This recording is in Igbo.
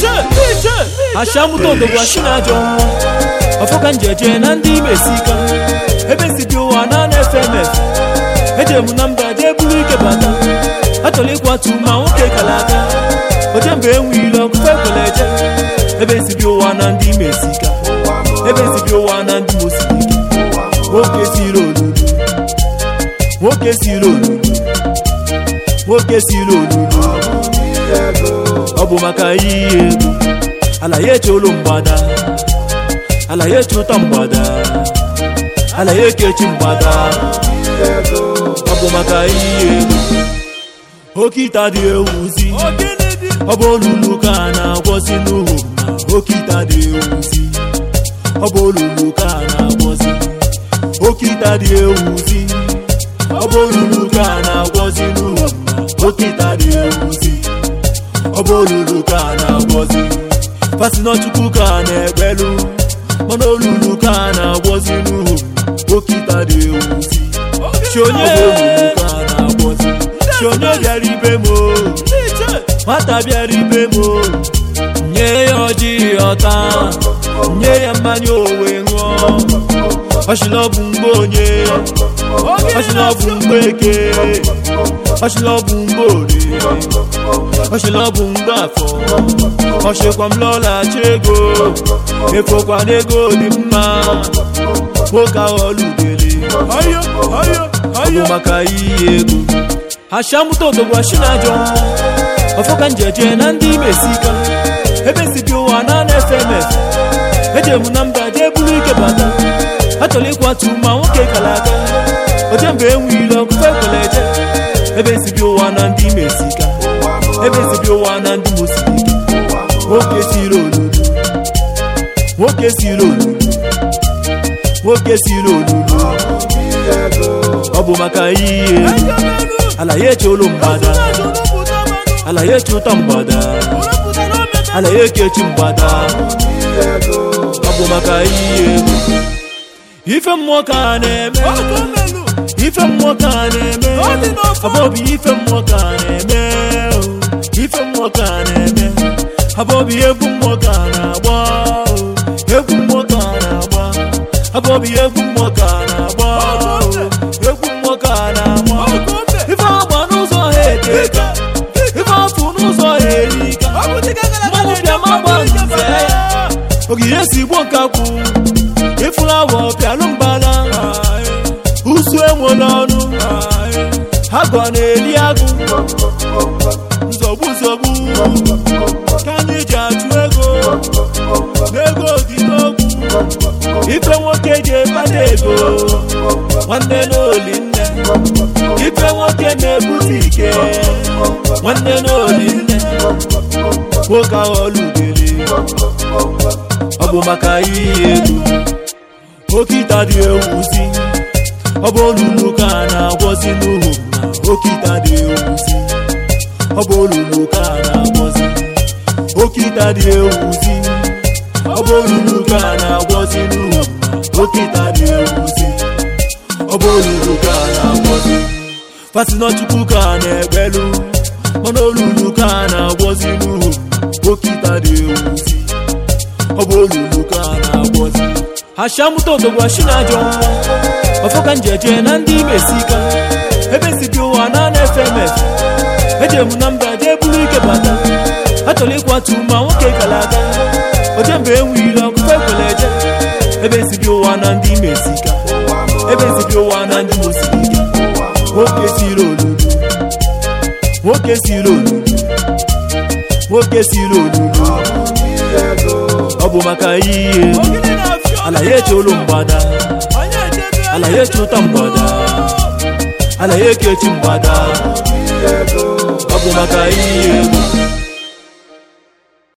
ashamụta odogwu ashinajọ nwa ọfọka njeje na ndị imesika ebe si dị ụwa na na-efemef eje m na mba jee buru ike bata achọrọ ịkwatu ma nwoke kara aka oje mgbe enwe ile ọkụkọ ekwere eje ebe si dị ụwa na ndị imesika ebe si dị ụwa na ndị mosirike nwoke siri olulu nwoke siri olulu nwoke siri olulu ọ bụ maka iyi ego ala ya eche olu mgbada ala ya eche ụtọ mgbada ala ya ekechi mgbada ọ bụ maka iyi ego oke ita dị ewuzi ọ bụ olulu ka a na-agwọzi n'uhu ma oke ita dị ewuzi ọ bụ olulu ka a na-agwọzi oke ita dị ewuzi ọ bụ olulu ka a na-agwọzi n'uhu ma oke ita dị ewuzi ọ bụ olulu ka a na-agwọzi fasinọchukwu ka a na-ekpelu mana olulu ka a na-agwọzi n'uhu oke ita dị ewuzi chionye olulu ka a na-agwọzi chionye bịara ibe m o nwata bịara ibe m o nye ya ọjị ọta nye ya mmanya owe ṅụọ ọchịla ọ bụ mgbe onye ọchịla ọ bụ mgbe eke ọchịla ọ bụ mgbe orie ọchịla ọ bụ mgbe afọ ọchịkwa m lọlachi ego efokwa n'ego dị mma nwoke ahụ ọlụdele ọ bụ maka iyi ego ashamụta odogwu ashinajọ ọfọka njeje na ndị imesika ebe si dị ụwa na na-efemef eje m na mba jee buru ike bata achọrọ ịkwatu ma nwoke kara aka oje mgbe enwe ile ọkụkọ ekwere eje ebe si dị ụwa na ndị imesika ebe si dị ụwa na ndị mosirike nwoke siri olulu nwoke siri olulu nwoke siri olulu ọ bụ maka iyi ego ala ya eche olu mgbada ala ya eche ụtọ mgbada ala ya ekechi mgbada ọ bụ maka iyi ego ife mmụọ ka a na-eme ife mmụọ ka a na-eme abọbi ife mmụọ ka a na-eme o. ife mmụọ ka a na-eme abọbi egwu mmụọ ka a na-agba o. egwu mmụọ ka a na-agba abọbi egwu mmụọ ka a na-agba o. egwu mmụọ ka a na-agba ife agba n'ụzọ ha eteka ife afụ n'ụzọ ha erika mmanwụ bịa ma gba nze ya ogige si gbo nkakwụ ifulawa pịalụ mbala usu enwe n'ọnụ agọ na-eri agụ nzọgbu nzọgbu ka anyị ji achụ ego n'ego dị n'ogwu ife nwoke ji ekpata ego nwanne n'oli nne ife nwoke na-ebute ike nwanne n'oli nne nwoke ahụ ọlụdere ọ bụ maka iyi ego oke ita dị ewuzi ọ bụ olulu ka a na-agwọzi n'uhu ma oke ita dị ewuzi ọ bụ olulu ka a na-agwọzi oke ita dị ewuzi ọ bụ olulu ka a na-agwọzi n'uhu ma oke ita dị ewuzi ọ bụ olulu ka a na-agwọzi fasinọchukwu ka a na-ekpelu mana olulu ka a na-agwọzi n'uhu ma oke ita dị ewuzi ọ bụ olulu ka a na-agwọzi ashamụta odogwu ashinajọ nwa ọfọka njeje na ndị imesika ebe si dị ụwa na na-efemef eje m na mba jee buru ike bata achọrọ ịkwatu ma nwoke kara aka oje mgbe enwe ile ọkụkọ ekwere eje ebe si dị ụwa na ndị imesika ebe si dị ụwa na ndị mosirike nwoke siri olulu nwoke siri olulu nwoke siri olulu ọ bụ maka iyi ego ala ya eche olu mgbada ala ya eche ụtọ mgbada ala ya ekechi mgbada ọ bụ maka iyi ego